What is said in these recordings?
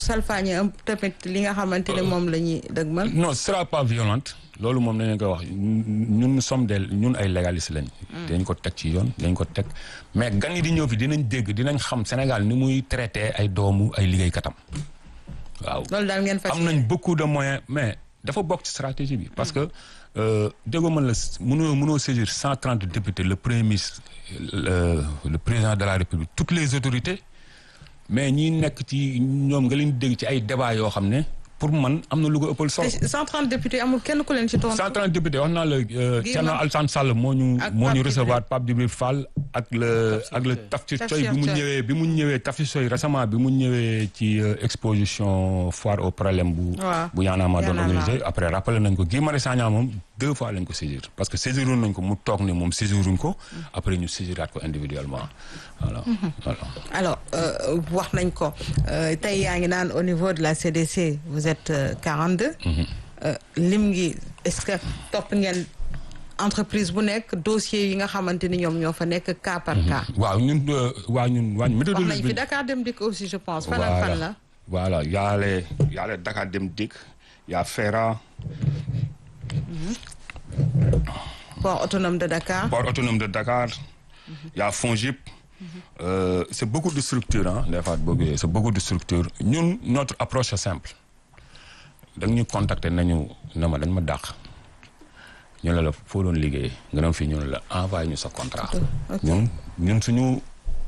salfaañe am tamit li nga xamante ne moom la ñuy dëgmal. non ce sera pas violente loolu moom dañu koy wax ñun nous sommes des ñun ay légalistes lañ. dañ ko teg ci yoon dañ ko teg mais gan yi di ñëw fi dinañ dégg dinañ xam Sénégal ni muy traité ay doomu ay liggéeykatam waaw. loolu daal ngeen fas am nañ beaucoup de moyens mais dafa bokk ci stratégie bi parce que déggoo man la mënoo mënoo saisir cent trente députés le premier ministre le le président de la république toutes les autorités mais ñi nekk ci ñoom nga leen dégg ci ay débat yoo xam ne pour man am na lu ko ëppal solo. te 130 députés amul kenn ku leen ci tontu. 130 députés wax naa la Thierno Alassane Sall moo ñu ak moo ñu Pape recevoir Pape Djibril Fall ak le ak le Tafsir Coy bi mu ñëwee bi mu ñëwee Tafsir Coy récemment bi mu ñëwee ci exposition foire au problème bu waaw bu yaanaama doon Y'en a marre. organisé après rappelé nañ ko Guy Marius Sagna moom deux fois lañ ko saisir parce que saisiroon nañ ko mu toog ne moom saisiruñ ko après ñu saisiraat ko individuellement voilà voilà alors euh, wax nañ ko euh, tey yaa ngi naan au niveau de la CDC vous êtes euh, 42. Euh, lim ngi est-ce que topp ngeen entreprise bu nekk dossier yi nga xamante ni ñoom ñoo fa nekk cas par cas. waaw ñun euh, waaw ñun waa wax nañ méthodologie fi bi Dakar dem dikk aussi je pense. fan ak fan la. voilà y a les y a les Dakar Dem Dikk y a FERA port autonome de Dakar. port autonome de Dakar y a FONGIP Euh, c'est beaucoup de structures ah des fois boo gisee c'est beaucoup de structures ñun notre approche est simple dañ ñu contacter nañu ne ma dañ ma dàq ñu ne la foo doon liggéey nga dem fii ñu ne la envoyé ñu sa contrat ñun ñun suñu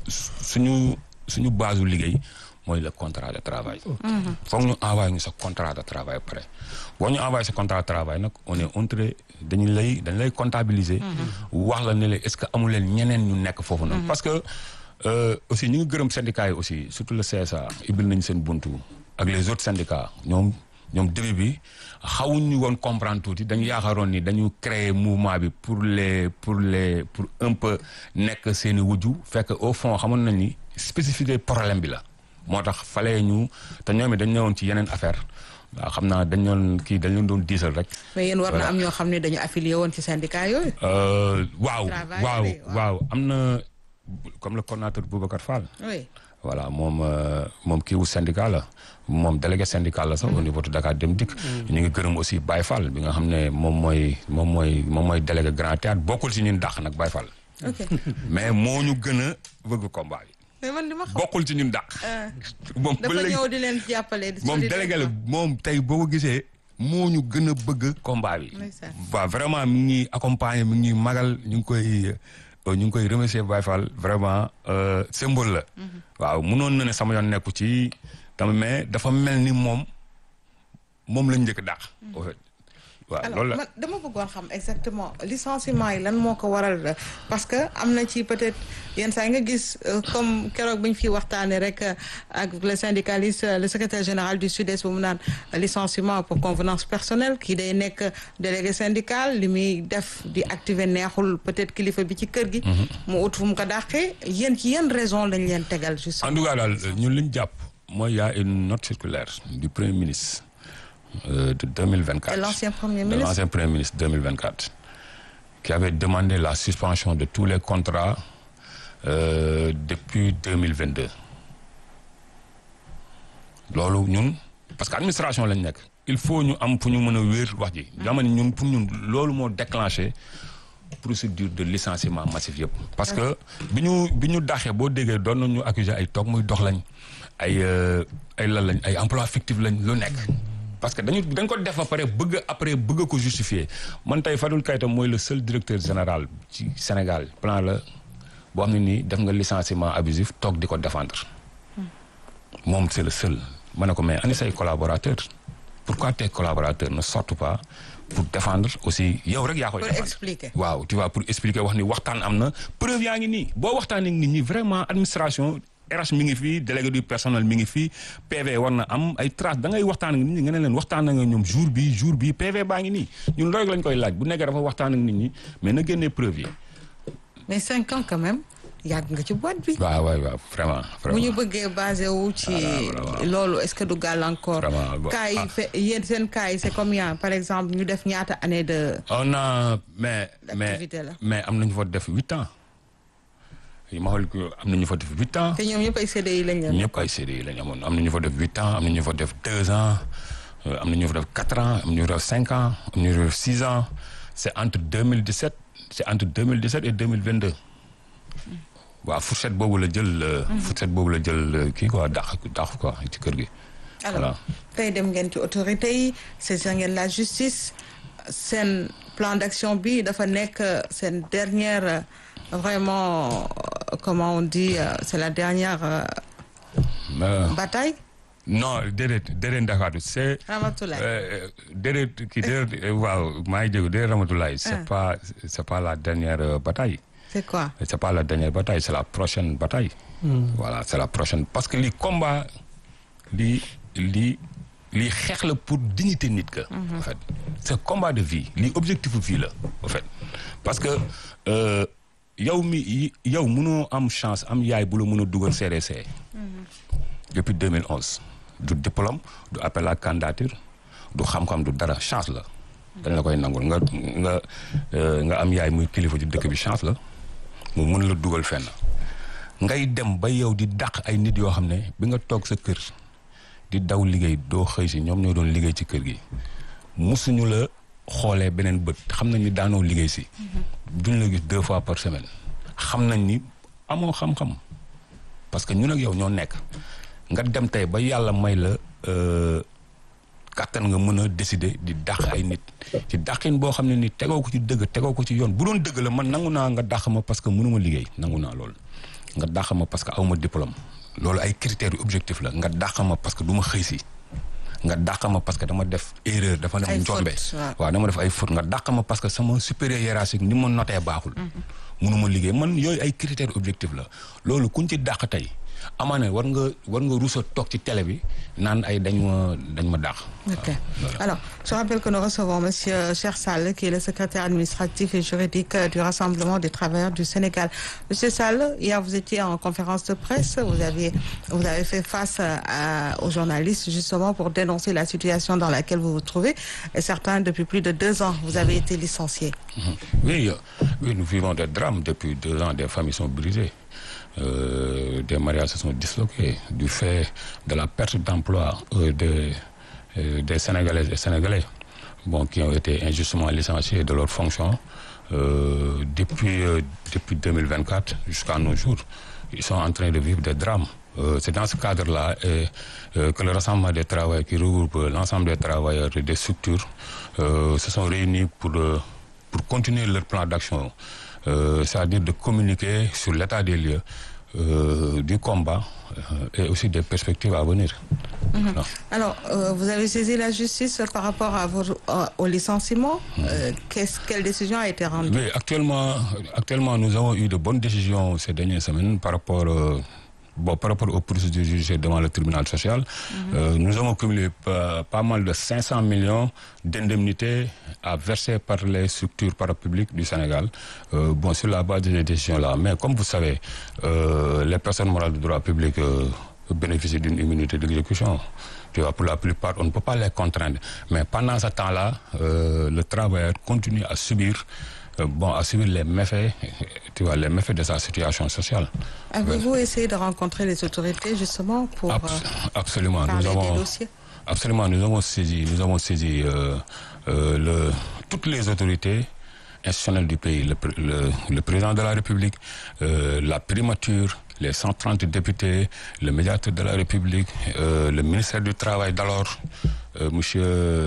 suñu suñu base u liggéey mooy le contrat de travail foog ñu envoyé ñu sa contrat de travail pare boo ñu envoyé sa contrat de travail nag on est entré dañu lay dañ lay comptabiliser wax la ne la est-ce que amu leen ñeneen ñu nekk foofu noonu parce que euh, aussi ñu ngi gërëm syndicats yi aussi surtout le CSA ibil nañ seen buntu ak les autres syndicats ñoom ñoom début bi xawuñu woon comprendre tuuti dañu yaakaaroon ni dañu créer mouvement bi pour les pour les pour un peu nekk seeni wujju fekk au fond xamoon nañ ni spécificité problème bi la moo tax falee ñu te ñoom it dañ ñëwoon ci yeneen affaire waaw xam naa dañ doon kii dañ leen doon diisal rek mais yéen war na Voilà. am ñoo xam ne dañu affilié woon ci syndicat yooyu. Euh, waaw Travail waaw bi, waaw. waaw am na comme le coordonnateur Boubacar Fall oui. voilà moom euh, moom kii wu syndicat la moom délégué syndical la sax au niveau de Dakar Dem Dikk ñu ngi gërëm aussi Baye Fall bi nga xam ne moom mooy moom mooy moom mooy délégué Grand Théâtre bokkul ci ñun dàq nag Baye Fall ok mais moo ñu gën a bëgg combat bi mais man li ma xam. bokkul ci ñun dàq moom ba dafa léegi ñëw di leen jàppale. di moom solidaire délégué la moom tey boo ko gisee moo ñu gën a bëgg combat bi Ndeysaan. waaw vraiment mi ngi ñuy accompagner mi ngi ñuy magal ñu ngi koy euh, ñu ngi koy remercier Baye Fall vraiment euh, symbole la waaw mënoon na ne sama yoon nekku ci tamit mais dafa mel ni moom moom lañ njëkk dàq au fait waaw alors loolu la man dama bëggoon xam exactement licenciement yi lan moo ko waral euh, parce que am na ci peut-être yenn saa yi nga gis euh, comme keroog bi ñu fi waxtaanee rek euh, ak le syndicaliste euh, le secrétaire général du Sud-Est bu mu naan euh, licenciement pour convenance personnelle kii day nekk délégué syndical li muy def di activer neexul peut-être kilifa bi ci kër gi. mu ut fu mu ko dàqee yéen ci yenn raison lañ leen tegal juste. en tout cas daal ñun li ñu jàpp mooy y a une note circulaire du premier ministre euh, de 2024 Et l'ancien premier de ministre l'ancien premier ministre 2024 qui avait demandé la suspension de tous les contrats euh, depuis 2022 loolu ñun parce que administration lañ nekk il faut ñu am fu ñu mën a wéer wax ji dama ne ñun pour ñun loolu moo déclenché procédure de licenciement massif yëpp parce que bi ñu bi ñu daxee boo déggee doon nañu accuser ay toog muy dox lañ ay euh, ay lan lañ ay emploi fictif lañ lu nekk parce que dañu dañ ko def ba pare bëgg après bëgg ko justifier man tey Fadul Keita mooy le seul directeur général ci Sénégal plan la boo xam ne nii def nga licenciement abusif toog di ko défendre moom c'est le seul ma ne ko mais ani say collaborateurs pourquoi tes collaborateurs ne sortent pas pour défendre aussi yow rek yaa koy pour défendre expliquer. waaw tu vois pour expliquer wax ni waxtaan am na preuve yaa ngi nii boo waxtaanee ak nit ñi vraiment administration RH mi ngi fii délégué du personnel mi ngi fii PV war na am ay traces da ngay waxtaan ak nit ñi nga ne leen waxtaan nga ñoom jour bi jour bi PV baa ngi nii ñun loolu lañ koy laaj bu nekkee dafa waxtaan ak nit ñi mais na génnee preuve yi. mais cinq ans quand même yàgg nga ci boîte bi. waaw waaw waaw vraiment. bu ñu vraiment bëggee basé wu ci Voilà, voilà. loolu est-ce que du gàllankoor. Vraiment, bon, cas yi ah. fe yéen seen cas yi c'est combien par exemple ñu def ñaata année de. on a mais mais L'activité là. mais am nañu fa def huit ans ma xool ko am na ñu fa def huit ans te ñoom ñëpp ay CDI lañ leen. ñëpp ay CDI lañ amoon am na ñu fa def huit ans am na ñu fa def deux ans euh, am na ñu fa def quatre ans am na ñu fa def cinq ans am na ñu fa def six ans c' est entre 2017 c' est entre 2017 et 2022 waaw fourchette boobu la jël. euh, fourchette boobu la jël euh, kii quoi dàq dàq quoi ci kër gi. alors voilà tey dem ngeen ci autorité yi saisir ngeen la justice seen plan d'action bi dafa nekk seen dernière euh, vraiment euh, comment on dit euh, c'est la dernière euh, Euh, bataille non déedéet déedéet Ndakaaru c' est. Ramatoulaye Euh, déedéet kii déedéet waaw maa ngi jéego déedéet Ramatoulaye c' est Ah. pas c' est pas la dernière euh, bataille. c'est quoi c' est pas la dernière bataille c' est la prochaine bataille. voilà c' est la prochaine parce que li combat li li li xeex la pour dignité nit ka. en fait c' est combat de vie li objectif vie la en fait parce que euh, yow mi yow mënoo am chance am yaay bu la mën a dugal CDC. depuis 2011 du diplôme du appel à candidature du xam-xam du dara chance la dañ la koy nangul nga nga euh, nga am yaay muy kilifa ci dëkk bi chance la mu mën la dugal fenn ngay dem ba yow di dàq ay nit yoo xam ne bi nga toog sa kër di daw liggéey doo xëy si ñoom ñoo doon liggéey ci kër gi musuñu la xoolee beneen bët xam nañ ni daanoo liggéey si duñ la gis deux fois par semaine xam nañ ni amoo xam-xam parce que ñun ak yow ñoo nekk nga dem tey ba yàlla may la euh, kàttan nga mën a décider di dàq ay nit ci dàqin boo xam ne ni tegoo ko ci dëgg tegoo ko ci yoon bu doon dëgg la man nangu naa nga dàq ma parce que mënuma liggéey nangu naa loolu nga dàq ma parce que awma diplôme loolu ay critères yu objectif la nga dàq ma parce que du ma xëy si nga dàq ma parce que dama def erreur dafa Ay dem njombe fautes, waaw. waaw dama def ay faute nga dàq ma parce que sama supérieur hiérarchique ni ma notee baaxul mënuma liggéey man yooyu ay critères objectifs la loolu kuñ ci dàq tey amaana war nga war nga rusa toog ci télé bi naan ay dañ ma dañ ma dàq Ok. Alors, je rappelle que nous recevons Monsieur Cher Sall, qui est le secrétaire administratif et juridique euh, du Rassemblement des travailleurs du Sénégal. Monsieur Sall, hier vous étiez en conférence de presse, vous aviez, vous avez fait face euh, à- aux journalistes justement pour dénoncer la situation dans laquelle vous vous trouvez. Et certains, depuis plus de deux ans, vous avez été licenciés. Oui, euh, oui, nous vivons des drames depuis deux ans. Des familles sont brisées. Euh, des mariages se sont disloqués du fait de la perte d'emploi euh, des, euh, des Sénégalaises et Sénégalais bon, qui ont été injustement licenciés de leurs fonctions euh, depuis, euh, depuis 2024 jusqu'à nos jours. Ils sont en train de vivre des drames. Euh, C'est dans ce cadre-là et, euh, que le Rassemblement des travailleurs qui regroupe l'ensemble des travailleurs et des structures euh, se sont réunis pour, euh, pour continuer leur plan d'action, euh, c'est-à-dire de communiquer sur l'état des lieux euh, du combat euh, et aussi des perspectives à venir. Voilà. Alors, euh, vous avez saisi la justice par rapport à vos, euh, au licenciement. Euh, qu'est-ce- quelle décision a été rendue Oui, actuellement, actuellement, nous avons eu de bonnes décisions ces dernières semaines par rapport, euh, bon, par rapport aux procédures judiciaires devant le tribunal social. Euh, nous avons cumulé pas, pas mal de 500 millions d'indemnités à verser par les structures parapubliques du Sénégal, euh, bon, sur la base de ces décisions-là. Mais comme vous savez, euh, les personnes morales de droit public euh, bénéficient d'une immunité d'exécution. Tu vois, pour la plupart, on ne peut pas les contraindre. Mais pendant ce temps-là, euh, le travailleur continue à subir, euh, bon, à subir les méfaits, tu vois, les méfaits de sa situation sociale. Avez-vous essayé de rencontrer les autorités justement pour Abs- euh, absolument. Nous parler des avons, dossiers absolument, nous avons saisi, nous avons saisi euh, euh, le, toutes les autorités institutionnelles du pays, le, pr- le- le président de la République, euh, la primature, les 130 députés, le médiateur de la République, euh, le ministère du Travail d'alors, euh, monsieur...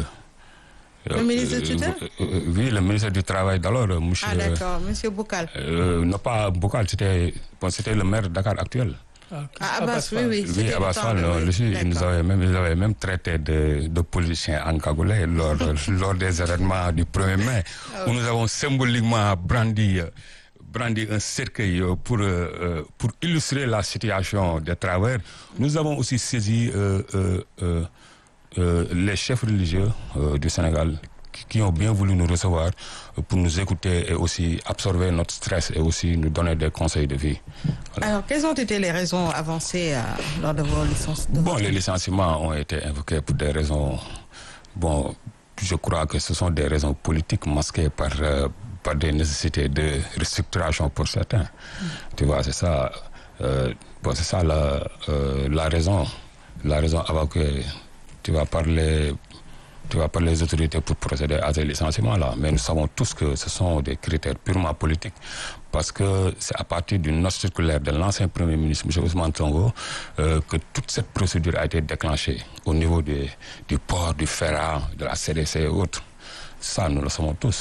Le ministre de tutelle euh, euh, Oui, le ministère du Travail d'alors, euh, monsieur... Ah d'accord, Monsieur Boukal. euh, non pas Bokal, c'était bon, c'était le maire de Dakar actuel. Ah, Abbas, oui, oui. Oui, c'était Abbas le temps Fall, de- non, oui, lui, il nous d'accord. avait même, ils avaient même traité de, de politiciens encagoulés lors, lors des événements du 1er mai, où nous avons symboliquement brandi, euh, brandi un cercueil euh, pour, euh, euh, pour illustrer la situation des travailleurs. Nous avons aussi saisi euh, euh, euh, euh, les chefs religieux euh, du Sénégal qui- qui ont bien voulu nous recevoir euh, pour nous écouter et aussi absorber notre stress et aussi nous donner des conseils de vie. Alors, quelles ont été les raisons avancées euh, lors de vos licences de Bon, vos- les licenciements ont été invoqués pour des raisons. Bon, je crois que ce sont des raisons politiques masquées par, euh, par des nécessités de restructuration pour certains. Tu vois, c'est ça, euh, bon, c'est ça la, euh, la raison, la raison avant que tu vas parler tu vois, par les autorités pour procéder à ces licenciements-là. Mais nous savons tous que ce sont des critères purement politiques parce que c'est à partir d'une note circulaire de l'ancien Premier ministre, M. Ousmane Tongo, euh, que toute cette procédure a été déclenchée au niveau des, du port, du FERA, de la CDC et autres. Ça, nous le savons tous.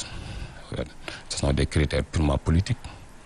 Ce sont des critères purement politiques.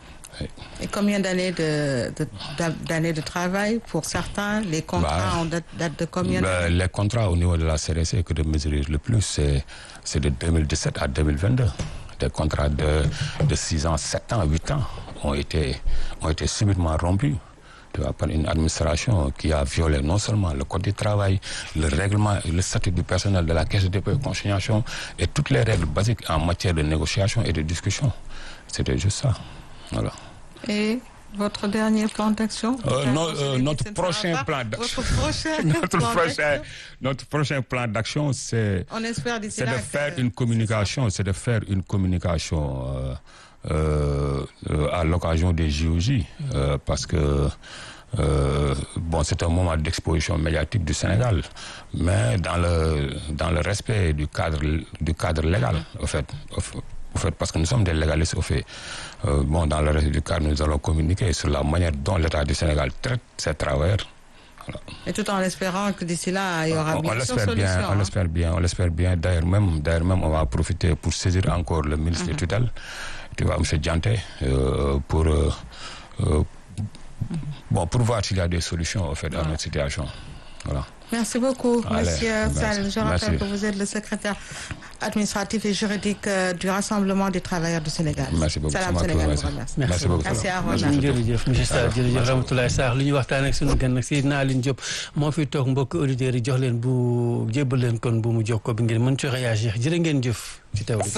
Et combien d'années de, de, d'années de travail pour certains Les contrats Bah, ont date, date de combien Ben, d'années les contrats au niveau de la CDC que de mesurer le plus, c'est, c'est de 2017 à 2022. Des contrats de, de 6 ans, 7 ans, 8 ans ont été, ont été subitement rompus. Tu vois, par une administration qui a violé non seulement le code du travail, le règlement, le statut du personnel de la caisse de dépôt et consignation et toutes les règles basiques en matière de négociation et de discussion. C'était juste ça. Voilà. Et votre dernier plan d'action Euh, non, euh, Vous avez dit notre que ce ne sera prochain pas plan d'action. Votre prochain notre, plan prochain, d'action. notre prochain plan d'action, c'est On espère d'ici c'est là de que- faire une communication, c'est de faire une communication euh, euh, euh, à l'occasion des JOJ, euh, parce que euh, bon, c'est un moment d'exposition médiatique du Sénégal, mais dans le dans le respect du cadre du cadre légal, au fait. Au fait, au fait, parce que nous sommes des légalistes, au fait. Euh, bon, dans le reste du cadre, nous allons communiquer sur la manière dont l'État du Sénégal traite ses travailleurs. Voilà. Et tout en espérant que d'ici là, il y aura On, on bien sûr l'espère bien, solution. on hein. l'espère bien, on l'espère bien. D'ailleurs même, d'ailleurs même, on va profiter pour saisir encore le ministre de tutelle, tu vois, M. Dianté, euh, pour euh, euh, bon, pour voir s'il y a des solutions au fait dans notre situation. Voilà. Merci beaucoup, Allez, Monsieur merci. Sall. Je rappelle Merci. que vous êtes le secrétaire administratif et juridique euh, du Rassemblement des travailleurs du Sénégal. Merci beaucoup. Salam C'est moi qui vous Sénégal vous remercie. remercie. Merci beaucoup. Merci à Merci Roland. jërëjëf monsieur Sarr jërëjëf Ramatoulaye Sarr li ñu waxtaan ak sunu gan nag Seydina Aline Diop moo fi toog mbokk auditeurs yi jox leen bu jébbal leen kon bu mu jokkoo bi ngeen mën ci réagir jërë ngeen jëf ci teewlu